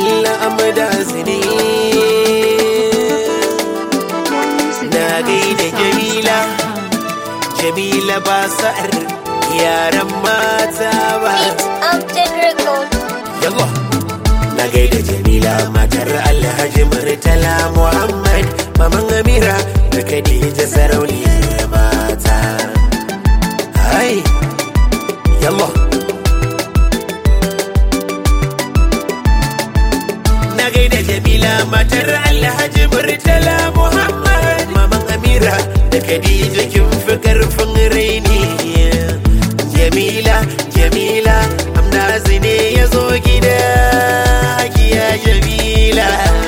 Allah amada zini na gaida jamila jamila ba sa'ar yaran mata ba Upton Record. yawa na gaida jamila matar alhaji murtala muhammad maman amira da khadija sarauniyar mata hai yallah na gaida jamila matar alhaji murtala muhammad maman amira da khadija kin fi karfin raini jamila jamila amna zine ya zo gida hajiya jamila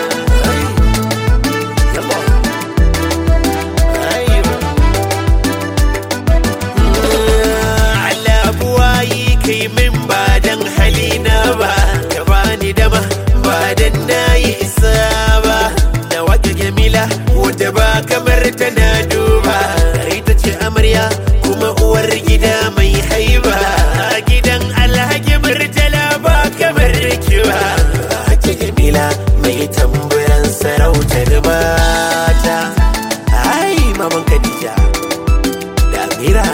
Allah buwayi kai min ba dan halina ba ka bani dama ba dan nayi isa ba da wata jamila wata ba kamar tana duba ita ce amarya kuma uwar gida mai haiba a gidan alhaji murtala ba kamar kiwa ake jamila mai tamburan sarautar mata ai maman khadija da amira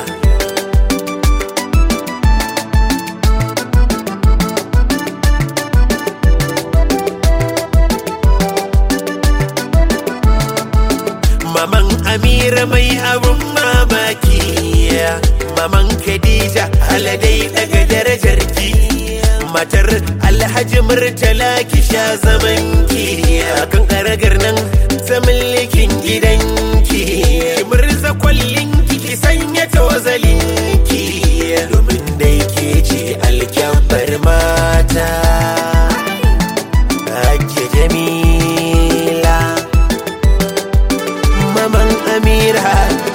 Maman Amira mai abun mamaki Maman Khadija aladai daga darajar ki Matar Alhaji Murtala ki sha zaman ki Akan karagar nan ta mulkin gidanki Ki murza kwallin ki ki sanya tawazalin ki Domin dai ke ce alkyabbar mata Ake Jamila Maman Amira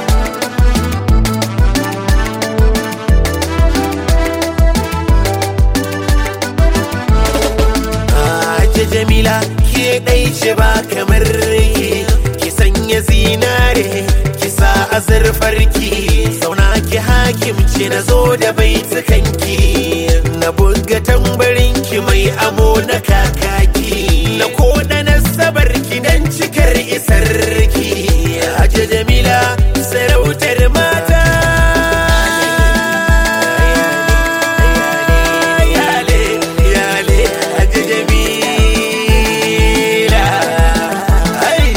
Aje Jamila ke ɗai ce ba kamar ki ki sanya zinare ki sa azurfarki sauna ki hakimci na zo da baitukanki na buga tambarin ki mai amo na kakaki na koda na sabar ki dan cikar isarki Aje Jamila sarautar mata Yale, yale, Aje Jamila Ai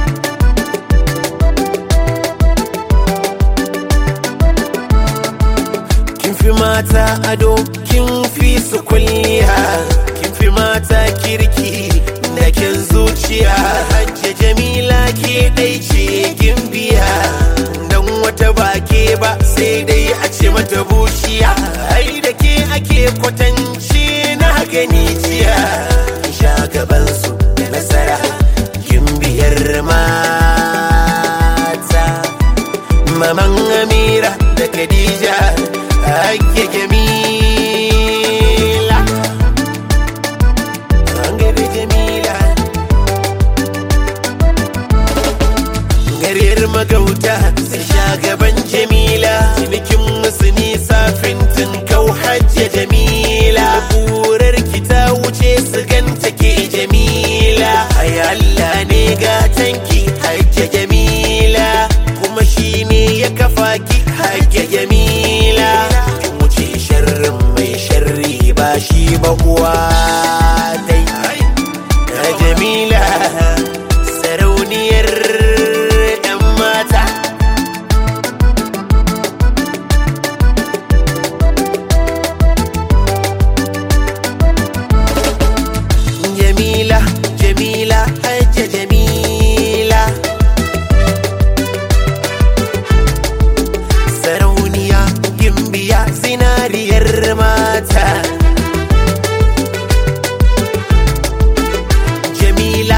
kin fi mata ado kin fi su kulliya kin fi mata kirki da kin zuciya hajja jamila ke dai ce kin biya dan wata ba ke ba sai dai a ce mata bushiya ai da ke ake kwatance na gani jiya kin sha gaban su da nasara kin biyar mata maman amira da khadija ake jamila an gari jamila gariyar magauta su sha gaban jamila cinikin musu nisa fintin kau hajja jamila ƙurar ki ta wuce su ganta ke jamila ai Allah ne gatanki hajja jamila kuma shi ne ya kafa ki hajja jamila kin wuce sharrin mai sharri ba shi ba uwa dai na jamila sarauniyar yan mata jamila jamila hajja jamila sarauniya gimbiya zinariyar mata jamila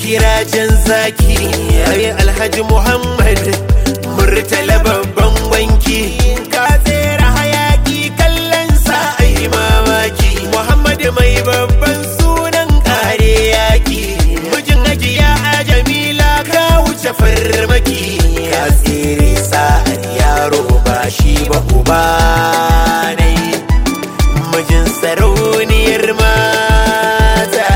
sirajen zaki yayi alhaji muhammad murtala babban wanki ka tsere hayaki kallon sa ai mamaki muhammad mai babban sunan kare yaki mijin ajiya a jamila ka wuce farmaki ka tsere sa'ar yaro ba shi ba uba ne mijin sarauniyar mata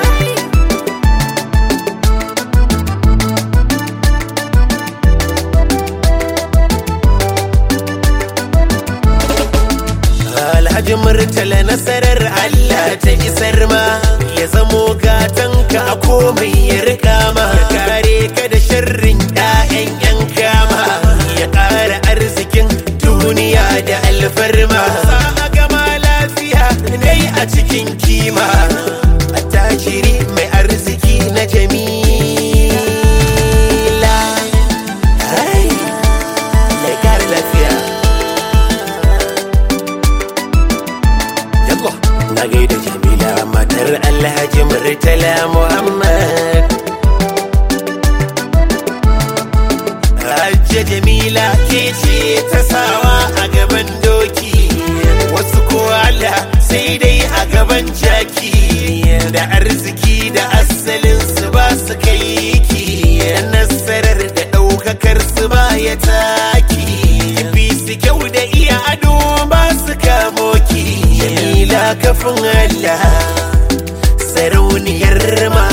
Alhaji Murtala nasarar Allah ta isar ma ya zamo gatanka a komai ya rika ma ya kare ka da sharrin 'ya'yan 'yan kama ya ƙara arzikin duniya da alfarma sa a gama lafiya dai a cikin kima a tajiri mai arziki na jamila Hai, ya ƙara lafiya Yallah. Na gaida Jamila matar Alhaji Murtala Muhammad. Hajja Jamila ke ce ta sawa a gaban doki, wasu ko Allah sai dai a gaban jaki. Da arziki da asalin su ba su kai ki, nasarar da ɗaukakar su ba ya taki. Fi su kyau da iya ado ba su kamo ki. Jamila kafin Allah, sarauniyar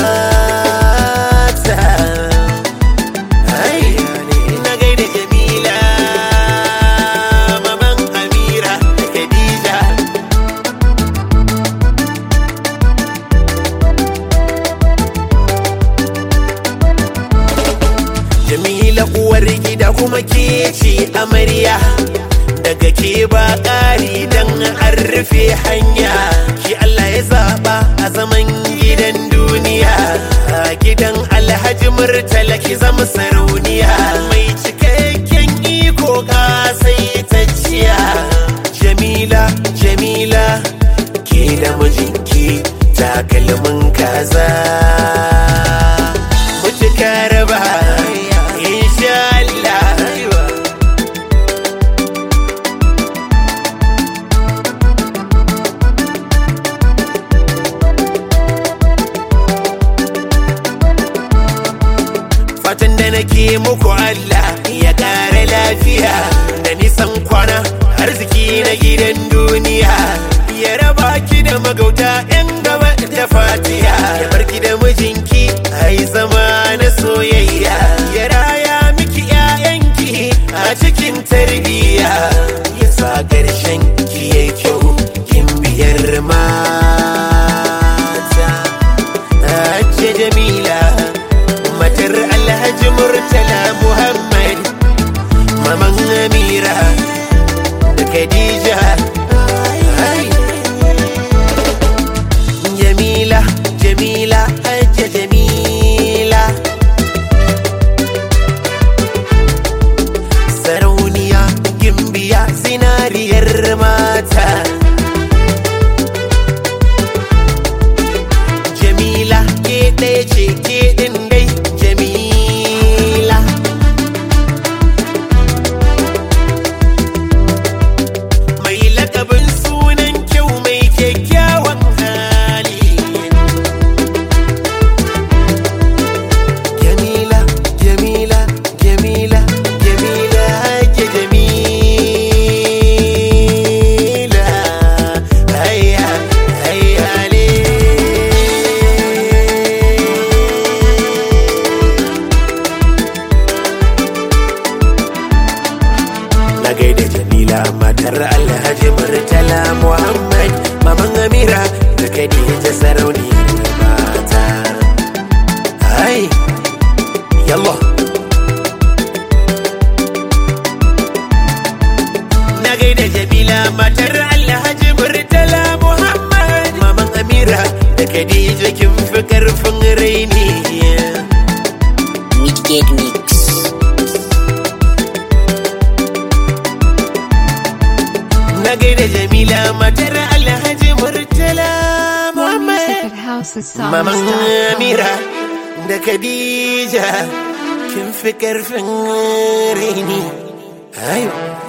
mata. Ai, na gaida Jamila, maman Amira da Khadija. Jamila uwar gida kuma ke ce amarya daga ke ba ƙari don an rufe hanya ki Allah ya zaɓa a zaman gidan duniya a gidan alhaji murtala ki zama sarauniya mai cikakken iko ƙasaitacciya jamila jamila ke da mijinki takalmin kaza mutuka raba insha Allah fatan da nake muku Allah ya ƙara lafiya da nisan kwana arziki na gidan duniya ya raba ki da magauta 'yan gaba da fatiya ya barki da mijinki ai zama na soyayya ya raya miki 'ya'yanki a cikin tarbiyya ya sa ƙarshen ki yayi kyau kin biyar mata Hajji Jamila matar Alhaji Murtala Muhammad Maman Amira da Khadija Ai. Jamila Jamila Hajji Jamila Sarauniya Gimbiya zinariyar mata Jamila ke ɗaya ce ke ɗin dai Jamila Mai lakabin sunan kyau mai kyakkyawan hali Jamila, Jamila, Jamila, Jamila ke Jamila Hayya, hayya le Na gaida Jamila matar Alhaji Murtala Muhammad Maman Amira da Khadija sarauni mata Ai Yallah Na gaida Jamila matar Alhaji Murtala Muhammad Maman Amira da Khadija kin fi karfin raini Midgate Mix. Na gaida Jamila matar Alhaji Murtala Muhammad Music at House of Songs. Maman Amira da Khadija kin fi karfin raini ayo